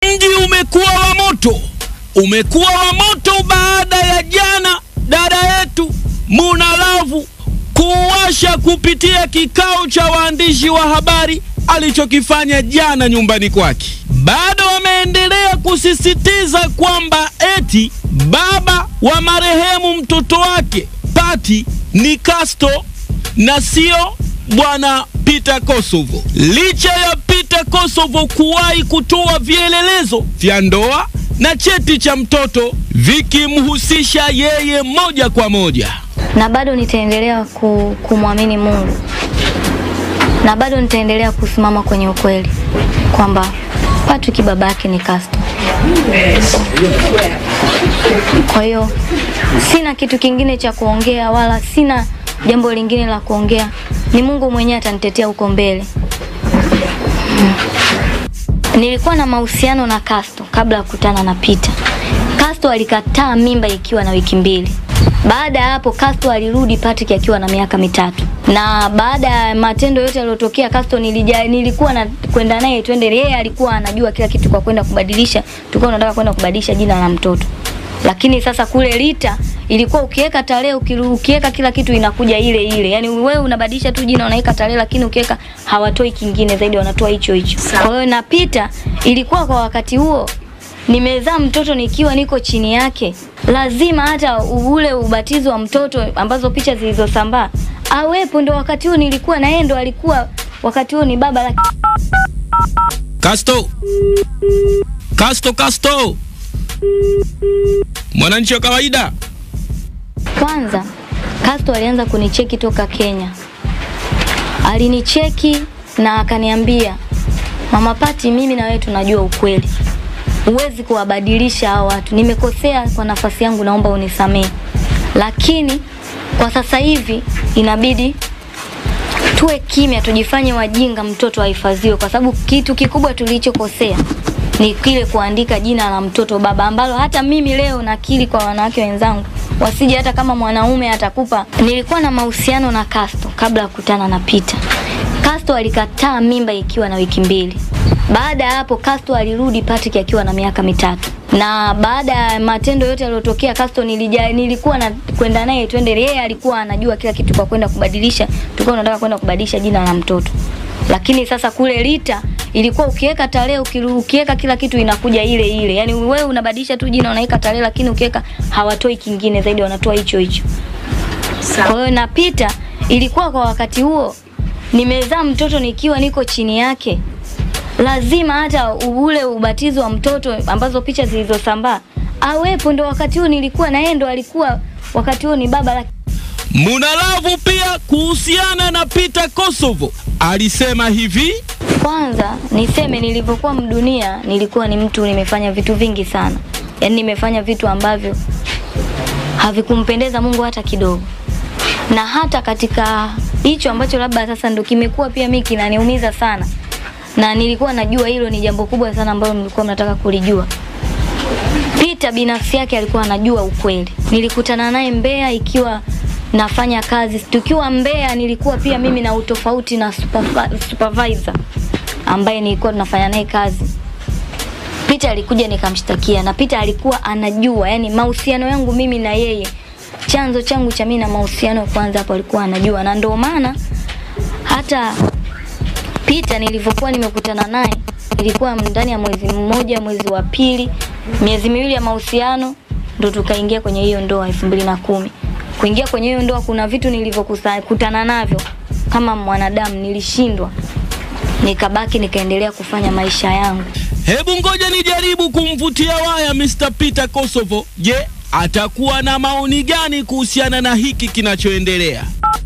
Mji umekuwa wa moto, umekuwa wa moto baada ya jana dada yetu Muna Lavu kuwasha kupitia kikao cha waandishi wa habari alichokifanya jana nyumbani kwake. Bado wameendelea kusisitiza kwamba eti baba wa marehemu mtoto wake Pati ni Casto na sio bwana Peter Kosovo, licha ya Peter Kosovo kuwahi kutoa vielelezo vya ndoa na cheti cha mtoto vikimhusisha yeye moja kwa moja. na bado nitaendelea ku, kumwamini Mungu na bado nitaendelea kusimama kwenye ukweli kwamba Patrick baba yake ni Casto. Kwa hiyo sina kitu kingine cha kuongea wala sina jambo lingine la kuongea, ni Mungu mwenyewe atanitetea huko mbele. Mm. Nilikuwa na mahusiano na Casto kabla ya kukutana na Peter. Casto alikataa mimba ikiwa na wiki mbili. Baada ya hapo Casto alirudi Patrick akiwa na miaka mitatu, na baada ya matendo yote yaliyotokea Casto nilija, nilikuwa na kwenda naye twende, yeye alikuwa anajua kila kitu kwa kwenda kubadilisha, tulikuwa tunataka kwenda kubadilisha jina la mtoto, lakini sasa kule Lita ilikuwa ukiweka tarehe ukiru- ukiweka kila kitu inakuja ile ile, yani wewe unabadilisha tu jina unaweka tarehe, lakini ukiweka hawatoi kingine zaidi, wanatoa hicho hicho. Kwa hiyo na Peter ilikuwa kwa wakati huo nimezaa mtoto nikiwa niko chini yake, lazima hata ule ubatizo wa mtoto ambazo picha zilizosambaa awepo. Ndo wakati huo nilikuwa na yeye, ndo alikuwa wakati huo ni baba laki. Casto, Casto, Casto, mwananchi wa kawaida. Kwanza Casto alianza kunicheki toka Kenya, alinicheki na akaniambia, mama Pati, mimi na wewe tunajua ukweli, huwezi kuwabadilisha hao watu. Nimekosea kwa nafasi yangu, naomba unisamehe, lakini kwa sasa hivi inabidi tuwe kimya, tujifanye wajinga, mtoto ahifadhiwe, kwa sababu kitu kikubwa tulichokosea ni kile kuandika jina la mtoto baba, ambalo hata mimi leo nakiri kwa wanawake wenzangu wasije, hata kama mwanaume atakupa. Nilikuwa na mahusiano na Casto kabla ya kukutana na Peter. Casto alikataa mimba ikiwa na wiki mbili. Baada ya hapo Casto alirudi Patrick akiwa na miaka mitatu, na baada ya matendo yote yaliyotokea Casto nilija, nilikuwa na kwenda naye twende, yeye alikuwa anajua kila kitu kwa kwenda kubadilisha, tulikuwa tunataka kwenda kubadilisha jina la mtoto, lakini sasa kule Lita ilikuwa ukiweka tarehe ukiru- ukiweka kila kitu inakuja ile ile, yani wewe unabadilisha tu jina unaweka tarehe, lakini ukiweka hawatoi kingine zaidi, wanatoa hicho hicho. Kwa hiyo na Peter ilikuwa kwa wakati huo nimezaa mtoto nikiwa niko chini yake, lazima hata ule ubatizo wa mtoto ambazo picha zilizosambaa awepo. Ndo wakati huo nilikuwa na yeye, ndo alikuwa wakati huo ni baba laki. Munalavu pia kuhusiana na Peter Kosovo alisema hivi: Kwanza niseme nilivyokuwa mdunia, nilikuwa ni mtu nimefanya vitu vingi sana, yaani nimefanya vitu ambavyo havikumpendeza Mungu hata kidogo, na hata katika hicho ambacho labda sasa ndo kimekuwa pia mimi kinaniumiza sana, na nilikuwa najua hilo ni jambo kubwa sana ambalo nilikuwa mnataka kulijua. Peter binafsi yake alikuwa anajua ukweli. Nilikutana naye Mbeya ikiwa nafanya kazi. Tukiwa Mbeya nilikuwa pia mimi na utofauti na supervi- supervisor ambaye nilikuwa tunafanya naye kazi. Peter alikuja nikamshtakia na Peter alikuwa anajua, yani mahusiano yangu mimi na yeye, chanzo changu cha mimi na mahusiano kwanza hapo alikuwa anajua, na ndio maana hata Peter nilivyokuwa nimekutana naye ilikuwa ndani ya mwezi mmoja, mwezi wa pili, miezi miwili ya mahusiano ndo tukaingia kwenye hiyo ndoa elfu mbili na kumi. Kuingia kwenye hiyo ndoa kuna vitu nilivyokutana navyo kama mwanadamu nilishindwa, nikabaki nikaendelea kufanya maisha yangu. Hebu ngoja nijaribu kumvutia waya Mr. Peter Kosovo. Je, atakuwa na maoni gani kuhusiana na hiki kinachoendelea?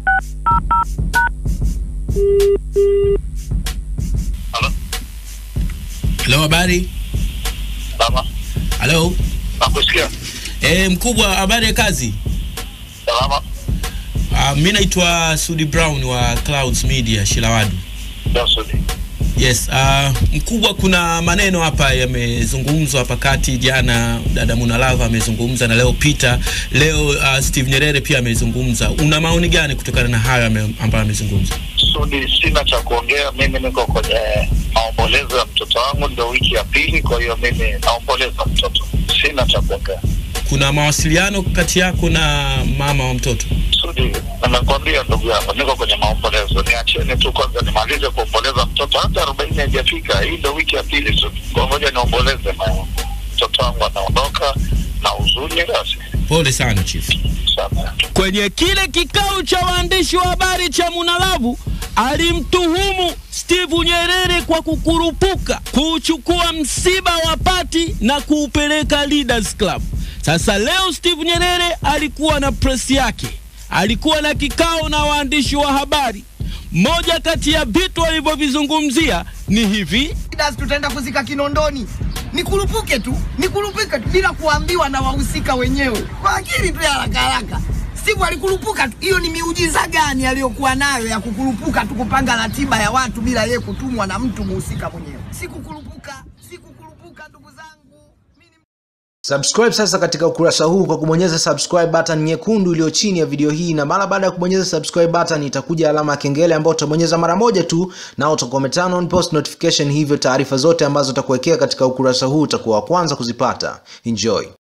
Halo, Halo, habari. salama. Halo. Nakusikia. E, mkubwa, habari ya kazi? Salama. Uh, mi naitwa Sudi Brown wa Clouds Media Shilawadu. Johnson. Yes, uh, mkubwa, kuna maneno hapa yamezungumzwa hapa kati. Jana dada Munalava amezungumza na leo Peter, leo uh, Steve Nyerere pia amezungumza. Una maoni gani kutokana na hayo ame- ambayo amezungumza? Sudi, sina cha kuongea. Mimi niko kwenye maombolezo ya mtoto wangu, ndio wiki ya pili. Kwa hiyo mimi naomboleza mtoto, sina cha kuongea. Kuna mawasiliano kati yako na mama wa mtoto? Sudi, nakwambia ndugu yangu, niko kwenye maombolezo. Niacheni tu kwanza nimalize kuomboleza mtoto, hata arobaini haijafika. Hii ndio wiki ya pili Sudi, kwa ngoja niomboleze na mtoto wangu anaondoka na huzuni. Basi Pole sana chief. sana Kwenye kile kikao cha waandishi wa habari cha Munalavu alimtuhumu Steve Nyerere kwa kukurupuka kuchukua msiba wa Pati na kuupeleka Leaders Club. Sasa leo Steve Nyerere alikuwa na press yake, alikuwa na kikao na waandishi wa habari. Moja kati ya vitu alivyovizungumzia ni hivi: Leaders tutaenda kuzika Kinondoni. Nikurupuke tu, nikurupuke tu bila kuambiwa na wahusika wenyewe, kwa akili tu ya haraka haraka. Steve alikurupuka tu. Hiyo ni miujiza gani aliyokuwa nayo ya kukurupuka tu, kupanga ratiba ya watu bila yeye kutumwa na mtu muhusika mwenyewe? Sikukurupuka, sikukurupuka ndugu zangu. Mimi ni Subscribe sasa katika ukurasa huu kwa kubonyeza subscribe button nyekundu iliyo chini ya video hii, na mara baada ya kubonyeza subscribe button itakuja alama ya kengele ambayo utabonyeza mara moja tu, na utakuwa umeturn on post notification, hivyo taarifa zote ambazo utakuwekea katika ukurasa huu utakuwa wa kwanza kuzipata. Enjoy.